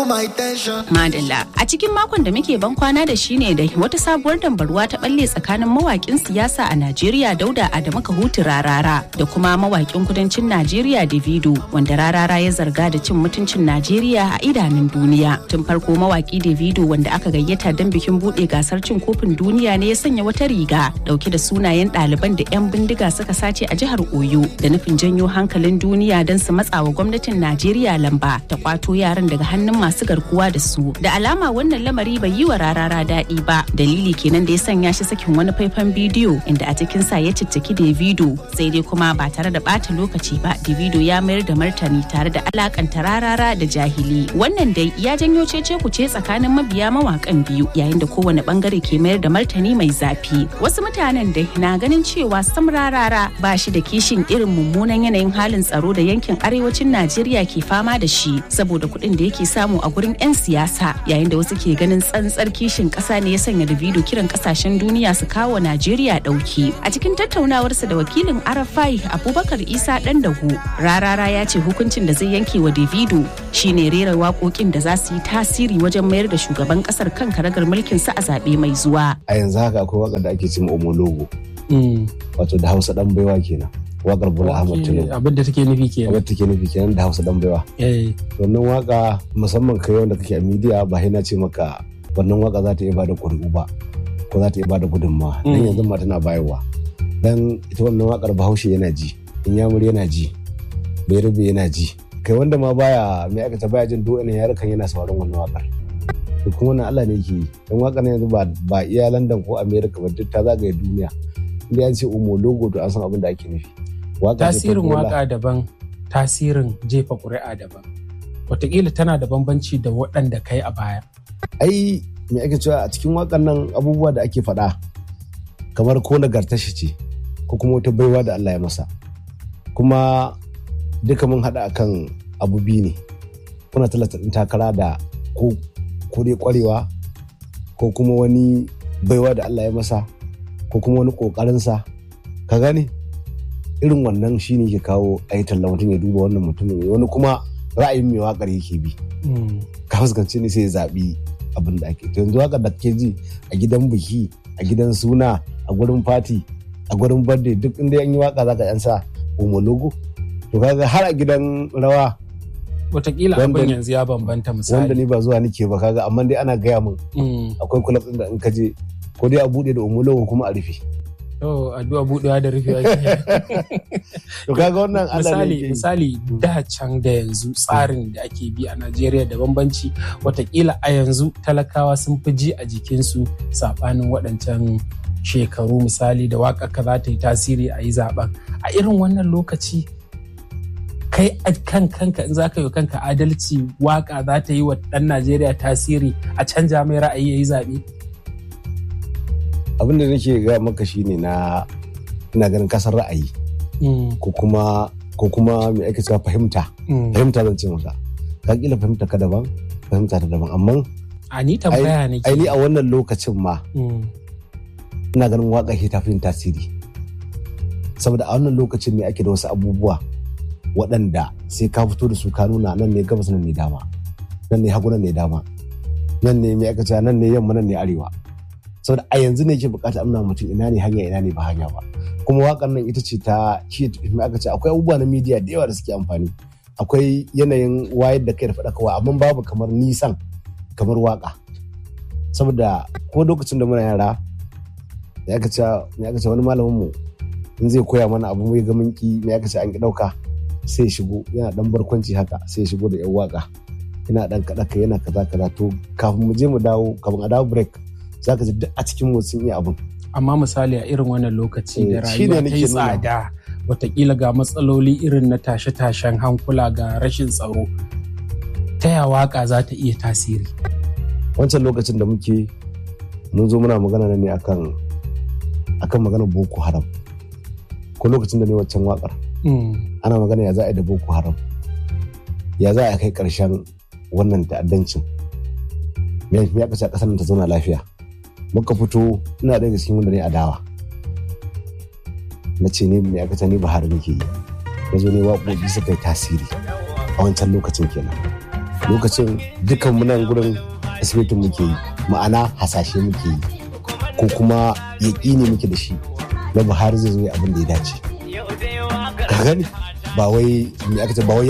Madalla a cikin makon da muke ban kwana da shi ne da wata sabuwar dambarwa ta balle tsakanin mawakin siyasa a Najeriya Dauda Adamu Kahutu Rarara da kuma mawakin kudancin Najeriya Davido wanda Rarara ya zarga da cin mutuncin Najeriya a idanun duniya. Tun farko mawaki Davido wanda aka gayyata don bikin bude gasar cin kofin duniya ne ya sanya wata riga dauke da sunayen ɗaliban da 'yan bindiga suka sace a jihar Oyo da nufin janyo hankalin duniya don su matsawa gwamnatin Najeriya lamba ta kwato yaran daga hannun masu garkuwa da su. Da alama wannan lamari bai yi wa rarara daɗi ba. Dalili kenan da ya sanya shi sakin wani faifan bidiyo inda a cikin sa ya cicciki Davido sai dai kuma ba tare da ɓata lokaci ba Davido ya mayar da martani tare da alakanta rarara da jahili. Wannan dai ya janyo cece kuce tsakanin mabiya mawakan biyu yayin da kowane bangare ke mayar da martani mai zafi. Wasu mutanen dai na ganin cewa sam rarara ba shi da kishin irin mummunan yanayin halin tsaro da yankin arewacin Najeriya ke fama da shi saboda kuɗin da yake samu a gurin 'yan siyasa yayin da wasu ke ganin tsantsar kishin ƙasa ne ya sanya Davido kiran ƙasashen duniya su kawo Najeriya ɗauki. A cikin tattaunawarsa da wakilin Arafai Abubakar Isa ɗan dahu rarara ya ce hukuncin da zai yanke wa Davido shine rera waƙoƙin da za su yi tasiri wajen mayar da shugaban ƙasar kan karagar mulkin sa a zaɓe mai zuwa. A yanzu haka akwai waƙar da ake cin omologo. Wato da Hausa ɗan baiwa kenan. wakar Bola Ahmad Tinubu. Abin da take nufi kenan. Abin da take nufi kenan da Hausa dan baiwa. Wannan waka musamman kai wanda kake a media ba na ce maka wannan waka za ta iya bada ƙuri'u ba ko za ta iya bada gudunmawa. Dan yanzu ma tana bayarwa. Dan ita wannan wakar Bahaushe yana ji, Inyamuri yana ji, Bayarbe yana ji. Kai wanda ma baya mai aikata baya jin do ina yarukan yana sauraron wannan wakar. To kuma wannan Allah ne yake yi. Dan wakar yanzu ba ba iya London ko America ba duk ta zagaye duniya. Inda an ce umo logo to an san abin da ake nufi. tasirin waka daban tasirin jefa ƙuri'a daban wataƙila tana da bambanci da waɗanda kai a baya ai me ake cewa a cikin wakan nan abubuwa da ake faɗa kamar ko nagarta shi ce ko kuma wata baiwa da Allah ya masa kuma duka mun haɗa akan abu biyu ne kuna talata ɗin takara da ko ko dai ƙwarewa ko kuma wani baiwa da Allah ya masa ko kuma wani ƙoƙarinsa ka gane irin wannan shi ne ke kawo a yi talla mutum ya duba wannan mutumin wani kuma ra'ayin mai wakar yake bi ka fuskanci ne sai ya zaɓi abin da ake yanzu wakar da kake ji a gidan biki a gidan suna a gurin fati a gurin birthday duk inda an yi waka zaka yan sa homologo to kaga har a gidan rawa Wataƙila abin yanzu ya bambanta misali. Wanda ni ba zuwa nike ba kaga amma dai ana gaya min akwai kulab ɗin da in ka je ko dai a buɗe da homologo kuma a rufe. Oh, addu'a buɗewa da rufe To kaga wannan misali misali da can da yanzu tsarin da ake bi a Najeriya da bambanci watakila a yanzu talakawa sun fi ji a jikinsu saɓanin waɗancan shekaru misali da waƙa ka za ta yi tasiri a yi zaɓen a irin wannan lokaci kai a kan kanka in za ka yi kanka adalci waƙa za ta yi wa ɗan Najeriya tasiri a canja mai ra'ayi ya yi zaɓe. abin da nake ga maka shine na ina ganin kasar ra'ayi ko kuma ko kuma me ake cewa fahimta fahimta zan ce maka ka kila fahimta ka daban fahimta ta daban amma a ni tambaya ne ai ni a wannan lokacin ma ina ganin waka ke tafi tasiri saboda a wannan lokacin ne ake da wasu abubuwa waɗanda sai ka fito da su ka nuna nan ne gabas nan ne dama nan ne hagu nan ne dama nan ne me aka cewa nan ne yamma nan ne arewa saboda a yanzu ne ke bukata amna mutum ina ne hanya ina ne ba hanya ba kuma wakan nan ita ce ta shi aka ce akwai abubuwa na media da yawa da suke amfani akwai yanayin wayar da kai da faɗakarwa amma babu kamar nisan kamar waka saboda ko lokacin da muna yara ya aka ce ya aka ce wani malamin mu in zai koya mana abu mai ga ki me aka ce an ki dauka sai shigo yana dan barkwanci haka sai shigo da yan waka yana dan kaɗa yana kaza kaza to kafin mu je mu dawo kafin a dawo break za ka ji duk a cikin sun iya abin. Amma misali a irin wannan lokaci da rayuwa ta yi tsada watakila ga matsaloli irin na tashe-tashen hankula ga rashin tsaro ta ya waka za ta iya tasiri. Wancan lokacin da muke mun zo muna magana ne akan akan maganar Boko Haram. Ko lokacin da ne waccan wakar. Ana magana ya za a yi da Boko Haram. Ya za a kai ƙarshen wannan ta'addancin. Me ya kashe ƙasar ta zauna lafiya. muka fito ina daga cikin wanda ne adawa na ce ne mai aka ni Buhari nake yi na zo ne waƙoƙi suka yi tasiri a wancan lokacin kenan lokacin dukkan munan gurin asibitin muke yi ma'ana hasashe muke yi ko kuma yaƙini muke da shi na buhari zai zo abin da ya dace ka gani ba wai me aka ce ba wai